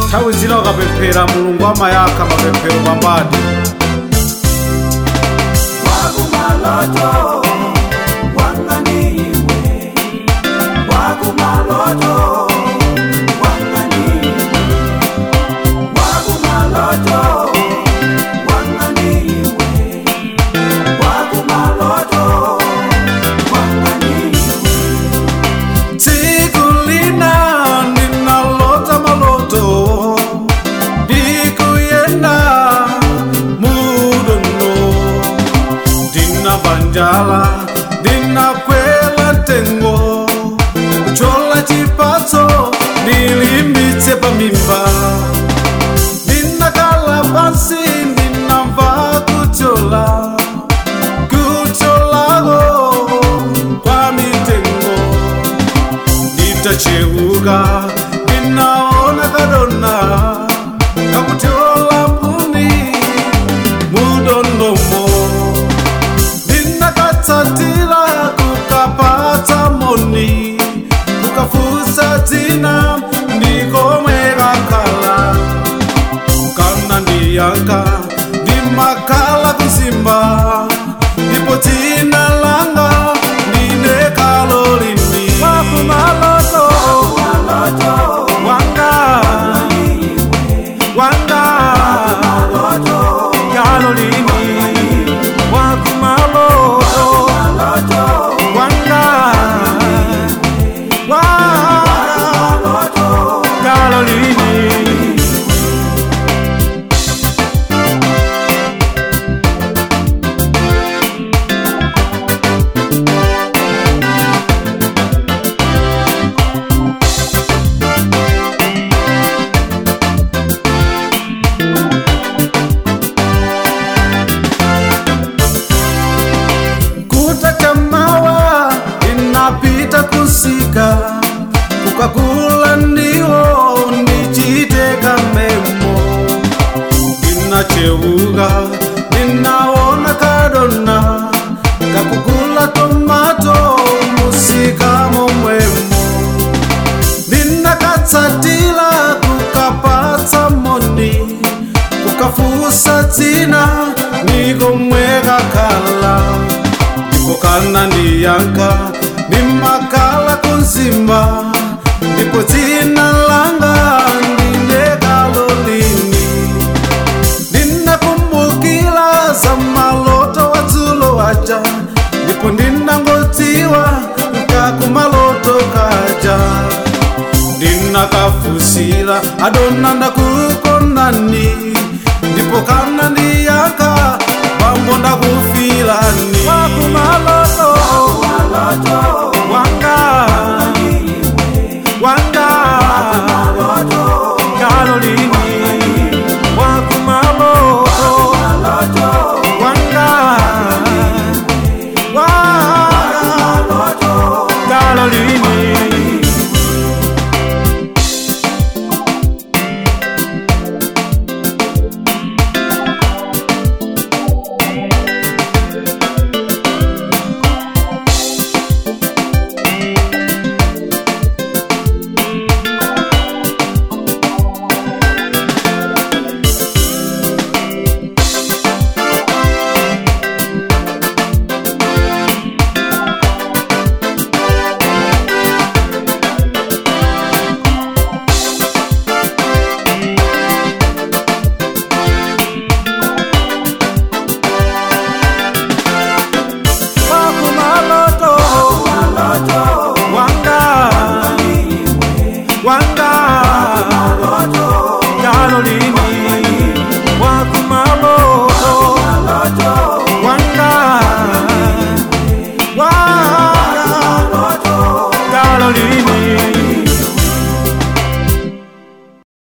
nthawi zina ukapemphera mulungu amayakha mapemphero pambadi wakumaloto wanganiwe wakumaloto wanganiwe wakumaloto wanganiwe wakumaloto wanganiwe tsiku lina ndinalota maloto ndikuyenda mudondo ndinavanjala ndinakwela tengo kuchola chipatso ndilimbitse pamimba ndinakala pansi ndinamva kuchola kucholako kwa mitengo nditacheuka ndinaona kadona kakuteola mbuni mudondomo ndinakatsatila kukapatsa moni kukafusa dzina ndikomwe kakhala kana ndiyanka ndimakhala kusimba ndipo dzina langa ndine kalolini wakumaloto wanga wanga kalolini wakumaloto wanga wanga kalolini kutachamawa inapita kusika kukakula ndiwo ndichiteka memo inacheuka ninaona kadona kakukula tomato musika momwemo ndinakatsatila kukapatsa moni kukafusa dzina nikomwe kakhala ndipo kana ndiyanka ndimakhala kunzimba ndipo dzina langa ndine kalolini ndinakumbukila za maloto wadzulo waja ndipo ndinangodziwa kakumaloto kaja ndinakafusila adona ndakukonani ndipo kana ndiyaka bambo ndakufilani wakumaloto wanga wanga kaloli